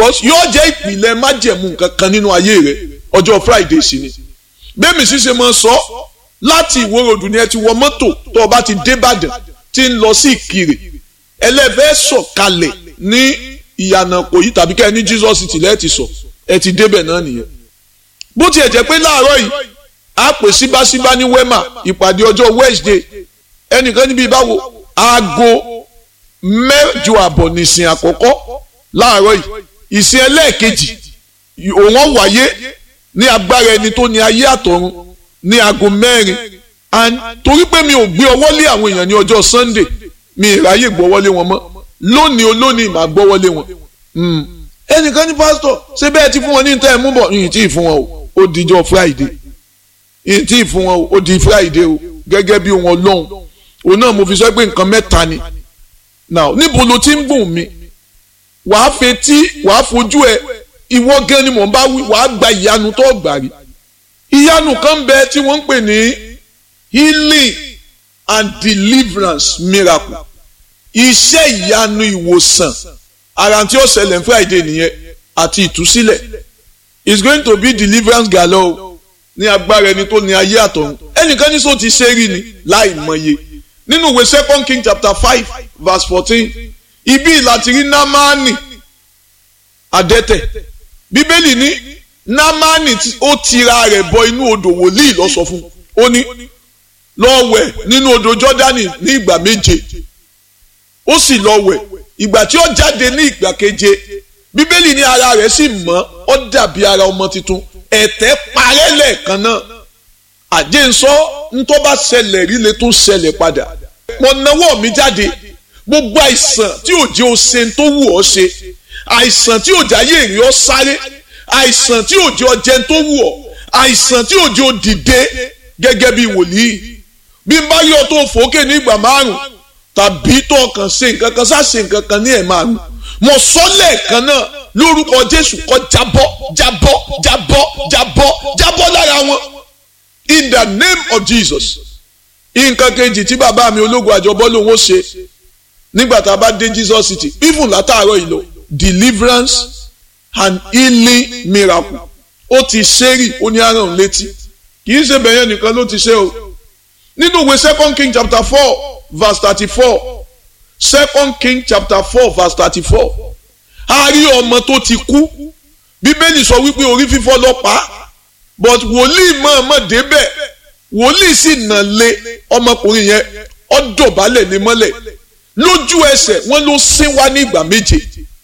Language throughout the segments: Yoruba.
because yóò jẹ́ ìpìlẹ̀ májẹ̀mú kankan nínú ayé rẹ ọjọ́ friday sí ni bẹ́ẹ̀mi ṣíṣe máa sọ láti ìwòròdù ni ẹ ti wọ mọ́tò tó o bá ti dé Ìbàdàn tí ń lọ sí Ìkirè ẹlẹ́fẹ́ sọ̀kalẹ̀ ní ìyànà kò yí tàbí kẹ́ ẹ ní Jesus ti lẹ́ẹ̀ ti sọ ẹ ti débẹ̀ náà nìyẹn bó tiẹ̀ jẹ́ pé láàárọ̀ yìí a pè síbáṣíbá ní wema ìpàdé ọjọ́ Wednesday ẹnìkan níbi ìbáwo aago mẹ́jọ àbọ̀ nìsín àkọ́kọ́ láàárọ̀ yìí ìsìn ẹlẹ́ẹ̀kejì òun wáyé ní agbára ẹni tó ní ayé àtọ̀run ní aago mẹ́rin and torí pé mi ò gbé ọwọ́ lé àwọn èèyàn ní ọjọ́ Sunday mi ìráyè gbọ́wọ́lé wọn mọ́ lónìí olónìí màá gbọ́wọ́lé wọn. ẹnìkan ní pásítọ̀ ṣé bẹ́ẹ̀ ti fún wọn ní ìtẹ́ ẹ̀mú bọ̀ yìí tí ì fún wọn o ó dijọ́ Friday yìí tí ì fún wọn o ó di Friday o gẹ́gẹ́ bí wọn lọ́hùn òun náà mo fi sọ pé nǹkan mẹ́ta ni now níbo ló ti ń gùn mi wàá fetí wàá fojú ẹ ìwọ gan ni mò ń bá wí wàá gba ìyanu tó gbà rí ìyanu kan bẹ tí wọ́n ń pè ní healing and deliverance miracle iṣẹ́ ìyanu ìwòsàn ara tí ó ṣẹlẹ̀ ní Friday nìyẹn àti ìtúsílẹ̀ it's going to be deliverance galore ní agbára ẹni tó ní ayé àtọ̀run ẹnìkan ní sọ ti ṣe rí ni láì mọye nínú ìwé second king chapter five verse fourteen ibi láti rí námánì adẹ́tẹ̀ bíbélì ní námánì ó tira rẹ̀ bọ inú odò wòlíì lọ sọ fún ó ní lọ wẹ̀ nínú odò jọ́dánì ní ìgbà méje ó sì lọ wẹ̀ ìgbà tí ó jáde ní ìgbà keje bíbélì ní ara rẹ̀ sì mọ́ ó dàbí ara ọmọ tuntun ẹ̀tẹ̀ parẹ́ lẹ́ẹ̀kan náà àjẹsọ ntọ́ bá ṣẹlẹ̀ rí lè tún ṣẹlẹ̀ padà mo nawọ́ mi jáde gbogbo àìsàn tí ò jẹ́ o ṣe tó wù ọ́ ṣe àìsàn tí ò jáyé èrè ọ́ sáré àìsàn tí ò jẹ́ ọ jẹun tó wù ọ́ àìsàn tí ò jẹ́ o dìde gẹ́gẹ́ bí wòlíì bí n bá yọ tó fòókè ní ìgbà márùn tàbí tó kàn ṣe nǹkan kan ṣáà ṣe nǹkan kan ní ẹ̀ márùn mo sọ lẹ́ẹ̀kan náà lórúkọ Jésù kó jábọ́ jábọ́ jábọ́ jábọ́ jábọ́ lára wọn in the name of Jesus nǹkan kejì tí bàbá mi ológun àjọbọ lòun ó ṣe nígbà tá a bá dé Jesus city even látàárọ̀ yìí lọ deliverance and healing miracle ó ti ṣẹ́rì ó ní àrùn létí kì í ṣe bẹ̀yẹn nìkan ló ti ṣe o nínú ìwé second king chapter four verse thirty-four second king chapter four verse thirty-four a rí ọmọ tó ti kú bíbélì sọ wípé orí fífọ́ ló pa á but wòlíì mọ̀ọ́mọ̀ débẹ̀ wòlíì sì nà lé ọmọkùnrin yẹn ó dọ̀bálẹ̀ ní mọ́lẹ̀ lójú ẹsẹ̀ wọ́n ló sín wá ní ìgbà méje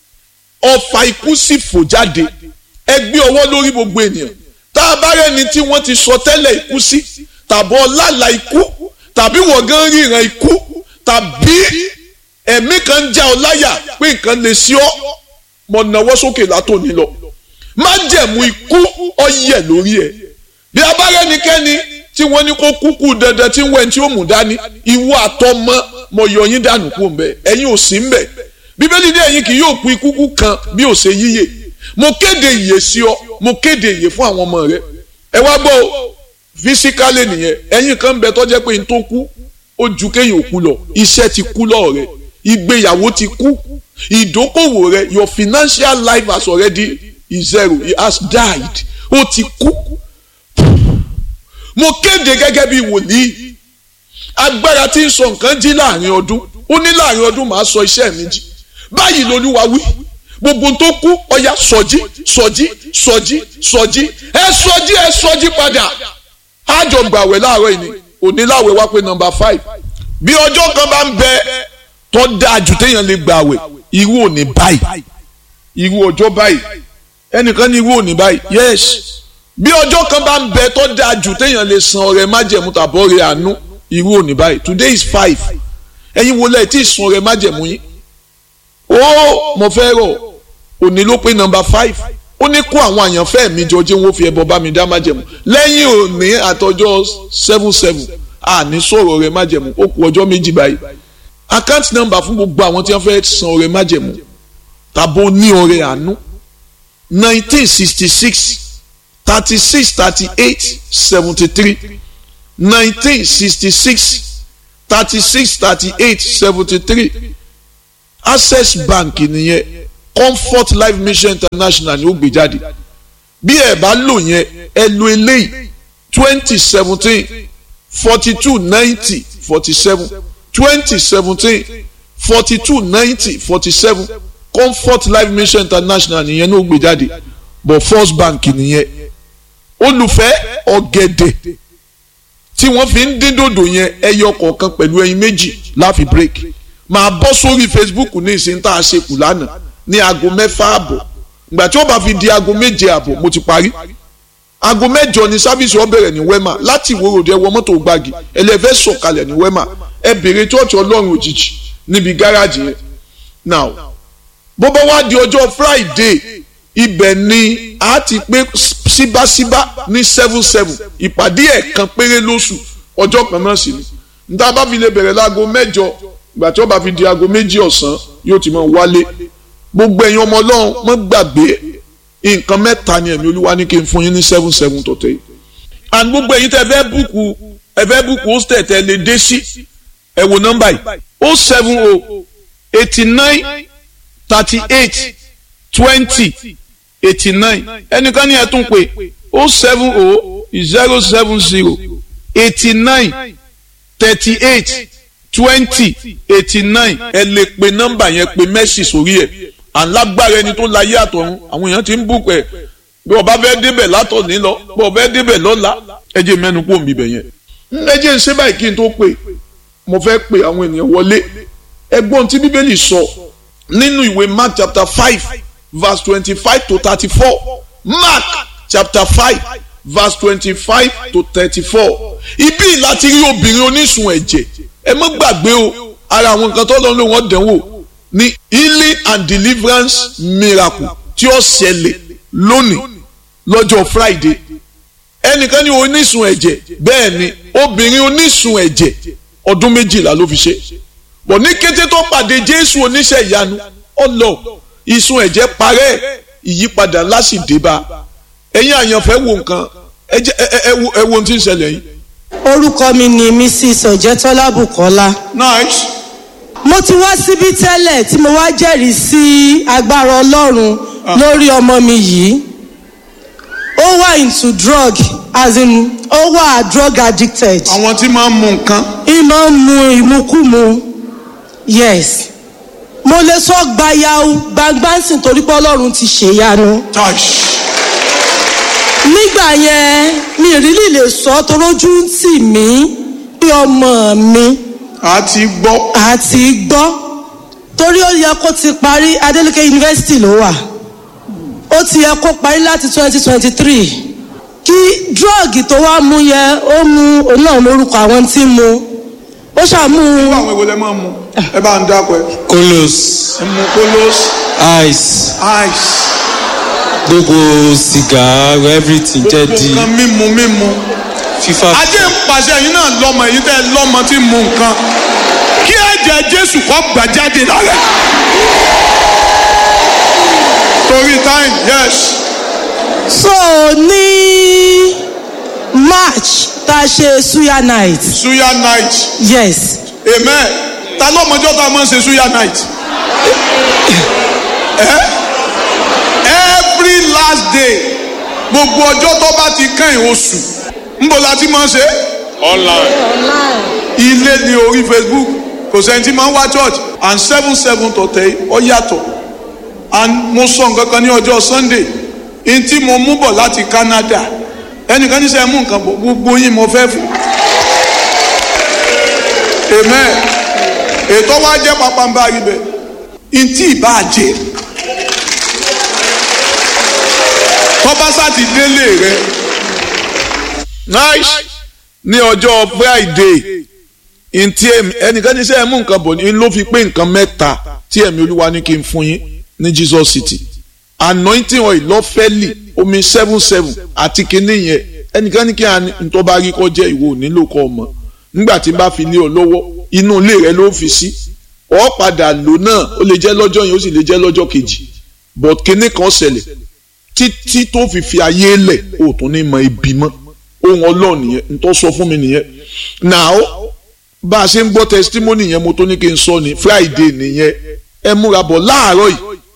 ọfà ikú sì fò jáde ẹ gbé ọwọ́ lórí gbogbo ènìyàn tá a bá rẹ́ni tí wọ́n ti sọ tẹ́lẹ̀ ikú sí tàbọ̀ lálàá ikú tàbí wọ́n gan ríran ikú tàbí ẹ̀mí kan já ọ láyà pé nǹkan lè sí ọ mọ̀ náwó sókè látòní lọ májẹ̀mú ikú ọyẹ̀ lórí ẹ̀ bí a bá rẹ́nikẹ́ni tí wọ́n ní kó kúkú dandan tí ń wẹ̀ tí ó mú dání ìwọ àtọmọ mọ̀ yọ yín dànù kú mbẹ ẹ̀yin ò sí mbẹ bíbélì ní ẹ̀yin kì yóò kú ikú kú kan bí ò ṣe yíyè mo kéde ìyè sí ọ mo kéde ìyè fún àwọn ọmọ rẹ ẹ wá gbọ́ fisikálẹ̀ nìyẹn ẹ̀yin kan bẹ tó jẹ́ pé n tó kú ó ju kéèyàn kú lọ iṣẹ́ ti kú lọ́ọ̀ rẹ ìgbéyàwó ti kú ìdókòwò rẹ your financial life has already is zero it has died ó ti kú mo kéde gẹ́gẹ́ bí wòlíì agbára tí ń sọ nǹkan jí láàrin ọdún ó ní láàrin ọdún màá sọ iṣẹ́ mi jí báyìí lolúwa wí gbogbo tó kú ọya sọjí sọjí sọjí sọjí ẹ sọjí ẹ sọjí padà àjọ gbàwẹ̀ láàárọ̀ yìí ni òní láwẹ̀ wá pé nọ́mbà five bí ọjọ́ kan bá ń bẹ tó dáa jù téèyàn lè gbàwẹ̀ irú òní báyìí irú ọjọ́ báyìí ẹnìkan ní irú òní báyìí yes bí ọjọ́ kan bá ń bẹ tó dáa jù téèyàn lè san ọrẹ májẹ̀mú tàbọ̀ rẹ àánú irú òní báyìí today is five ẹ̀yin wo lẹ́ẹ̀ tí ì san ọrẹ májẹ̀mú yín ó mo fẹ́ rọ̀ òní ló pé nọ́mbà five ó ní kó àwọn àyànfẹ́ mi jọ jẹ́ wọ́n fi ẹbọ bá mi dá májẹ̀mú lẹ́yìn òní àtọjọ́ seven seven àní sọ̀rọ̀ ọrẹ májẹ̀mú ó kù ọjọ́ méjì báyìí account number fún gbogbo àwọn tí wọ́n fẹ́ san ọrẹ májẹ̀mú tàbó ní ọrẹ àánú nineteen sixty six thirty six thirty eight seventy three nineteen sixty six thirty six thirty eight seventy three access bank nìyẹn comfort life mission international ni ó gbé jáde bí ẹ bá lò yẹn ẹ lo eléyìí twenty seventeen forty two ninety forty seven twenty seventeen forty two ninety forty seven comfort life mission international nìyẹn ní ó gbé jáde but first bank nìyẹn olùfẹ́ ọ̀gẹ̀dẹ̀ tí wọ́n fi ń dín dòdò yẹn ẹyọ kọ̀ọ̀kan pẹ̀lú ẹyin méjì láfi break máa bọ́ sórí facebook ní ìsìn tá a ṣe kù lánàá ní aago mẹ́fà àbọ̀ ìgbà tí ó bá fi di aago méje àbọ̀ mo ti parí aago mẹ́jọ ni sáfíìsì ó bẹ̀rẹ̀ ní wema láti ìwòròdì ẹwọ mọ́tò gbági ẹlẹ́fẹ́ sọ̀kalẹ̀ ní wema ẹ bèrè chọ́ọ̀chì ọlọ́run òjijì níbi gáràjì yẹn now bó bá wá di ọjọ́ friday ibẹ̀ ni a ti pé síbáṣíbá ní seven seven ìpàdé ẹ̀kan péré lóṣù ọjọ́ kan náà sì ni níta bá fi lè bẹ̀rẹ̀ láago mẹ́jọ ìgbà tí ó bá fi di aago méjì ọ̀sán yóò ti máa wálé gbogbo ẹ̀yin ọmọ ọlọ́run mọ́ gbàgbé nǹkan mẹ́ta ni ẹ̀mí olúwa ní kí n fún yín ní seven seven tọ̀tẹ̀ yìí and gbogbo ẹ̀yin tẹ́ fẹ́ búùkù ẹ fẹ́ búùkù hostel tẹ́ lè dé sí ẹ wo nọ́mbà yìí o seven o eighty nine thirty eight twenty eighty nine ẹnìkan ní ẹ tún pé o seven o zero seven zero eighty nine thirty eight twenty eighty nine ẹ lè pe nọ́mbà yẹn pe mẹ́sì sórí ẹ̀ alágbára ẹni tó láyé àtọ̀run àwọn èèyàn ti ń bùkún ẹ̀ bí ọba fẹ́ débẹ̀ látọ̀ ní lọ bí ọba fẹ́ débẹ̀ lọ́la ẹ jẹ́ mẹ́nu kó mi bẹ̀ yẹn. ẹ jẹ́ ń ṣe báyìí kí n tó pè mo fẹ́ pe àwọn ènìyàn wọlé ẹgbọ́n tí bíbélì sọ nínú ìwé mark chapter five verse twenty-five to thirty-four mark chapter five verse twenty-five to thirty-four ibi láti rí obìnrin onísun ẹ̀jẹ̀ ẹ má gbàgbé o ara àwọn nǹkan tó lọ́n ló wọ́n dánwò ní healing and deliverance miracle tí ó ṣẹlẹ̀ lónìí lọ́jọ́ friday ẹnìkan ní onísun ẹ̀jẹ̀ bẹ́ẹ̀ ni obìnrin onísun ẹ̀jẹ̀ ọdún méjìlá ló fi ṣe bọ̀ ní kété tó pàdé jésù oníṣẹ́ ìyanu ọlọ ìsun ẹ̀jẹ̀ parẹ́ ìyípadà ńlá sì dé bá ẹ̀yin àyànfẹ́ wo nǹkan ẹ wo ohun tí ń ṣẹlẹ̀ yìí. orúkọ mi ni mrs ọ̀jẹ̀tọ́lá bùkọ́lá. nice. mo ti wá síbí tẹ́lẹ̀ tí mo wá jẹ́rìí sí agbára ọlọ́run lórí ọmọ mi yìí ó wà into drug as in ó wà drug addicted. àwọn tí máa ń mu nǹkan. ìmọ̀ ń mu ìmukúmu yes mo lè sọ gbayau gbangbansin torí pé ọlọ́run ti ṣèyanu. nígbà yẹn mi ìrírí lè sọ torójú ń tì mí pé ọmọ mi a ti gbọ́. àti gbọ́ torí ó yẹ kó ti parí adeleke university ló wà ó ti yẹ kó parí láti twenty twenty three kí drọ́ọ̀gì tó wá mú yẹ ó mú òun náà lórúkọ àwọn tí mu ó ṣàmú. irú àwọn èwo lẹ máa mu ẹ bá ń dákọ ẹ. kolos ẹ mu kolos ice ice gbogbo sìgá everything jẹ́ gbogbo di nǹkan mímu mímu. fífa ajé ń pàṣẹ yín náà lọ́mọ èyí tẹ́ ẹ lọ́mọ tí ń mu nǹkan kí ẹ̀jẹ̀ jésù kọ́ gbà jáde lára ẹ̀. torí time yes so ní march tá a ṣe suya night suya night yes amen ta lọ́mọjọ́ tá a máa ń ṣe suya night. Eh? every last day gbogbo ọjọ́ tó bá ti kẹ́yìn oṣù ńbọ̀ la ti máa ń ṣe. online. ilé ní orí facebook kò sẹ́ni tí máa ń wá church and seven seven tọ̀tẹ̀ ọ yàtọ̀ and mo sọ nǹkan kan ní ọjọ́ sunday n tí mo mú bọ̀ láti canada ẹnìkan ní sẹ́ mú nǹkan bọ̀ gbogbo yín mo fẹ́ fún. amen ètò wa jẹ́ pápánbá rí bẹ́ẹ̀ n tí ì bá jẹ́ tọ́ba sáti délé rẹ. nice ní ọjọ́ friday ntí ẹnìkan ní sẹ́ ẹ mú nǹkan bọ̀ ní ló fi pé nǹkan mẹ́ta tí ẹ̀mí olúwa ní kí n fún yín ní jesus city anointing oil lọ́fẹ́lì omi seven seven àti kinní yẹn ẹnìkan ní kí n tó bá rí kọ́ jẹ́ ìwọ nílò kọ́ ọmọ nígbà tí n bá fi lé ọ lọ́wọ́ inú ilé rẹ ló fi sí ọ padà lò náà ó lè jẹ́ lọ́jọ́ yẹn ó sì lè jẹ́ lọ́jọ́ kejì but kinní kan ṣẹlẹ̀ títí tó fi fi ayé lẹ̀ ó tún ní mọ ibi mọ́ ohun ọlọ́run nìyẹn n tó sọ fún mi nìyẹn now bá a ṣe ń gbọ́ testimony yẹn mo tó ní kí n sọ ni friday nìyẹn ẹ múra bọ̀ láàárọ̀ yìí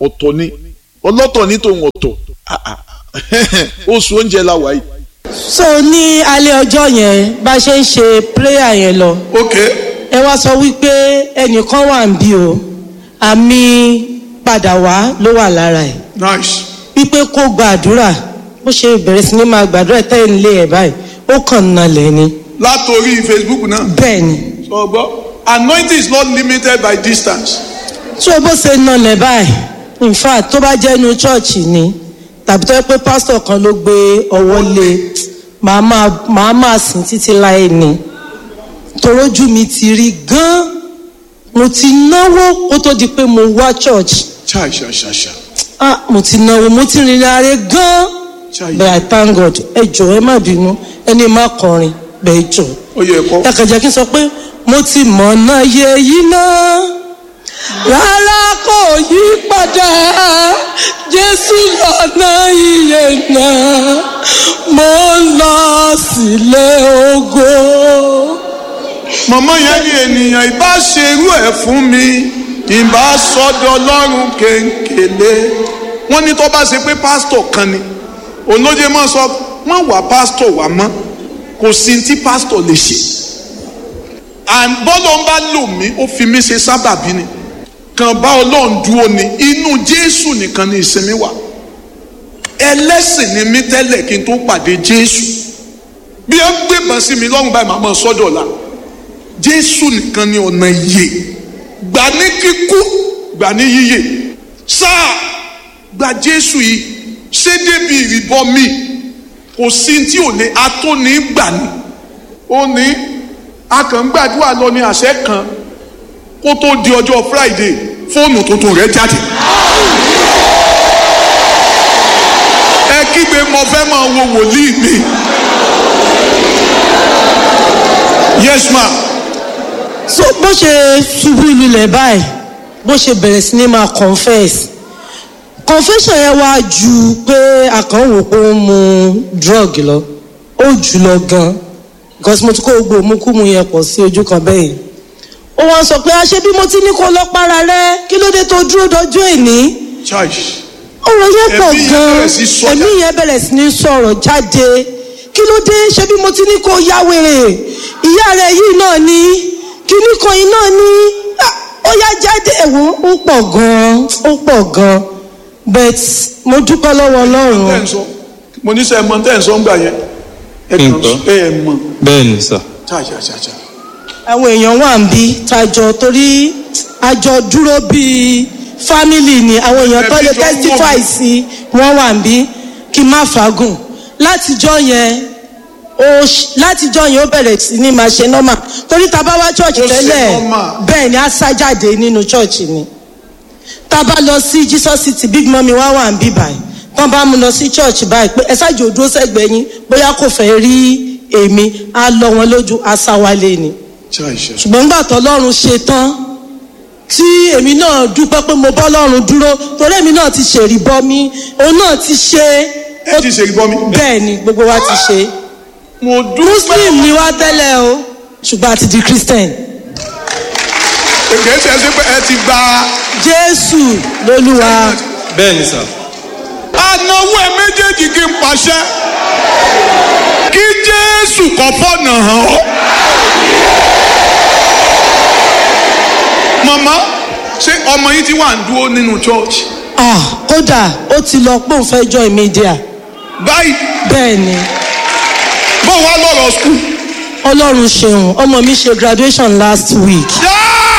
ọ̀tọ̀ ni ọlọ́tọ̀ ní tòun ọ̀tọ̀ Ah, ah. oṣù oúnjẹ la wà yìí. so ní alẹ́ ọjọ́ yẹn bá ṣe ń ṣe prayer yẹn lọ ok ẹ wá sọ wípé ẹnìkan wà ń bí o àmì padà wá ló wà lára ẹ̀ nice wípé kó gbàdúrà bó ṣe bẹ̀rẹ̀ sí ní máa gbàdúrà tẹ́ ń lé ẹ̀ báyìí ó kàn nalẹ̀ ni látòrí facebook náà bẹ́ẹ̀ ni sọ gbọ́ anointing is not limited by distance. tí o bó ṣe nalẹ̀ báyìí in fact tó bá jẹ́ inú chọ́ọ̀chì ni tàbí tó yẹ pé pásítọ̀ kan ló gbé ọwọ́ lé màá máa màá máa sìn títí láì ní torójú mi ti rí gan mo ti náwó kó tó di pé mo wá church chai ṣa ṣa ṣa ah mo ti náwó mo ti rìnrìn àárẹ̀ gan chai but i thank god ẹ jọ̀ọ́ ẹ má bínú ẹni má kọrin bẹ́ẹ̀ jọ ó yẹ kọ́. ẹ kàn jẹ́ kí n sọ pé mo ti mọ̀nà yẹ yìí náà rárá kò yí padà jésù lọ́nà iye náà mo ń lọ sílé ògo. màmá yẹn ní ènìyàn ìbá ṣerú ẹ̀ fún mi ìbá sọ́dọ̀ ọlọ́run kéńkéle wọ́n ní tó bá ṣe pé pásítọ̀ kan ni olóye máa sọ wọ́n wà pásítọ̀ wà mọ́ kò sí tí pásítọ̀ lè ṣe and bọ́lọ̀ ń bá lò mí ó fi mí ṣe sábàbí ni kàn bá ọlọ́run dúró ni inú jésù nìkan ni ìsinmi wà ẹlẹ́sìn ni mí tẹ́lẹ̀ kí n tó pàdé jésù bí ẹ gbébọn sí mi lọ́rùn báyìí màá mọ̀ sọ́dọ̀ la jésù nìkan ni ọ̀nà ìyè gbà ní kíkú gbà ní yíyè sáà gba jésù yìí ṣé débi ìrìbọ mi kò sí tí ò lè atóni gbà ní ó ní akàngbàdúrà lọ ní àṣẹ kan kó tó di ọjọ́ friday fóònù tuntun rẹ̀ jáde. ẹ kígbe mo fẹ́ máa wo wòlíì mi. yes ma so bó ṣe ṣubú lulẹ̀ báyìí bó ṣe bẹ̀rẹ̀ sí ní máa confess confession yẹn wá ju pé àkànwò pé ó ń mu drug lọ ó jù lọ gan because mo ti kó gbogbo òmùkúmu yẹn pọ̀ sí ojú kan bẹ́ẹ̀ yìí ó wá sọ pé àṣẹ bí mo ti ní kó lọ para rẹ kí ló dé tó dúró dọjú èní church ọ̀rọ̀ yẹn pọ̀ Ẹ̀mí yẹn gan bẹ̀rẹ̀ sí sọ ẹ̀mí yẹn bẹ̀rẹ̀ sí ní sọ̀rọ̀ jáde kí ló dé ṣé bí mo ti ní kó ya wèrè ìyá rẹ̀ yìí náà ni kíní kan yìí náà ni Ah, ó yá jáde ẹ̀wọ̀n ó pọ̀ gan ó pọ̀ gan but mo dúpẹ́ lọ́wọ́ tẹ́ ọlọ́run ń sọ mo ní sẹ́ ẹ mọ tẹ́ ń sọ ń gbà yẹn ẹ kàn Nǹkan. sọ ẹ ẹ mọ bẹ́ẹ̀ ni sà ṣàṣàṣàṣà àwọn èèyàn wà ń bí tajọ torí àjọ dúró bíi family ni àwọn èèyàn tó lè Ẹbí jọ ń wò testify mí. sí wọn wà ń bí kí n má fagùn látijọ́ yẹn ó ṣ- látijọ́ yẹn ó bẹ̀rẹ̀ sí ní máa ṣe normal torí tá a bá wá church Ó ṣe tẹ́lẹ̀ normal. bẹ́ẹ̀ ni á sá jáde nínú church ni tá a bá lọ sí jesus city big mummy wá wà ń bí báyìí tán bá mú lọ sí church báyìí pé ẹ ṣáàjì òdúró sẹ́gbẹ̀ẹ́ yín bóyá kò fẹ́ rí èmi á lọ wọn lójú á sá wálé ni ṣàṣà ṣùgbọ́n nígbà tó lọ́run ṣe tán tí èmi náà dúpẹ́ pé mo bọ́ lọ́run dúró torí èmi náà ti ṣèrí bọ́ mi òun náà ti ṣe ẹ ti ṣe ìbọn mi. bẹ́ẹ̀ ni gbogbo wa ti ṣe mo dúpẹ́ muslim ni wá tẹ́lẹ̀ o ṣùgbọ́n a ti di christian kìí ṣe é ṣe pé ẹ ti gba jésù lolúwa bẹ́ẹ̀ ni sà anáwó ẹ méjèèjì kí n pàṣẹ kí jésù kọ́ fọ́nà hàn ọ́. màmá ṣé ọmọ yìí ti wà ń dúró nínú church ah kódà ó ti lọ pé òun fẹ́ join media báyìí bẹ́ẹ̀ ni bó wá lọ́rọ̀ skul. ọlọ́run ṣeun ọmọ mi ṣe graduation last week Yeah!